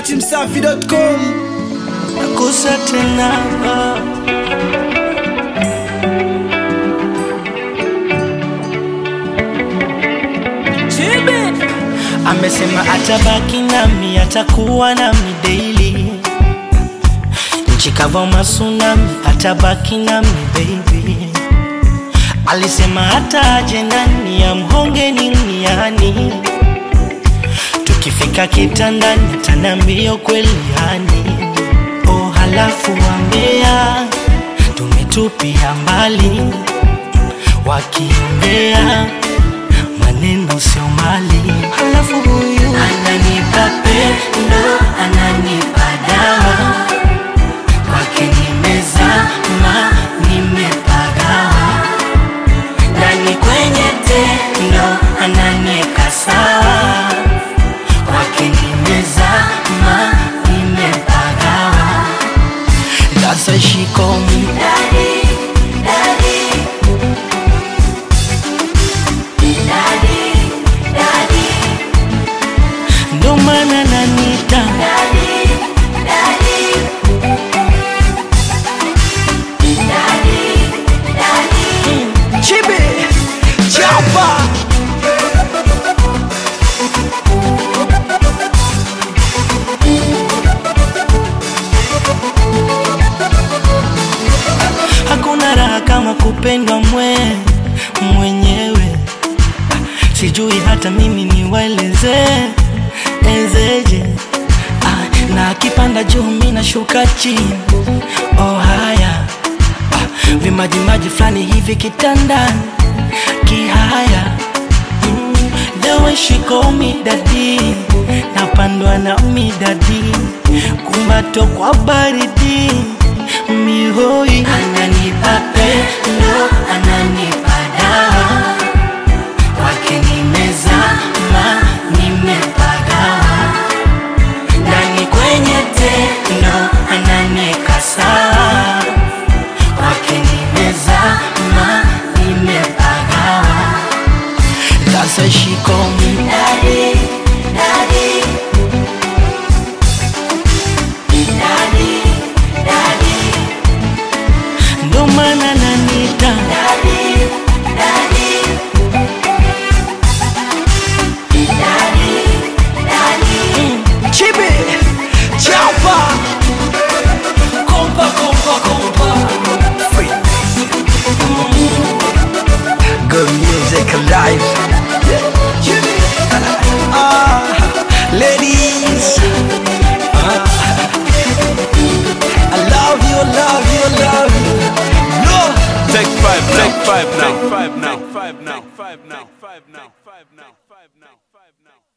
datimsafi.com nakosa tena amesema atabaki nami atakuwa nami daily nchi kava masunami atabaki nami baby alisema hata aje nani amhonge niniani tukifika kitandani atanambia kweli yani oh halafu wambea tumetupia mbali wakiongea maneno sio mali halafu huyu ananipa pendo ananipa dawa kwake nimezama nimepagawa ndani kwenye tendo ananieka sawa kwake nimezama nimepagawa That's why she call me daddy, daddy. Daddy, daddy. Ndo maana nanita daddy, daddy. Daddy, daddy. chibi chapa hakuna raha kama kupendwa mwe mwenyewe sijui hata mimi niwaeleze ezeje ah, na akipanda juu mi nashuka chini oh haya ah, vimajimaji fulani hivi kitandani kihaya mm, the way she call me daddy napandwa na midadi kumbato kwa baridi mihoi ananipa pendo ananipa dawa kwake nimezama nimepagawa ndani kwenye tendo ananieka sawa kwake nimezama nimepagawa That's why she call me daddy, daddy. Daddy, daddy. Ndo maana nanita daddy, daddy. Daddy, daddy. chibi chapa Kompa, kompa, kompa. good music alive ah, ladies ah, I love you love you love you no Take five now. Take five now. Take five now. Take five now. Take five now. Take five now. Take five now. Take five now.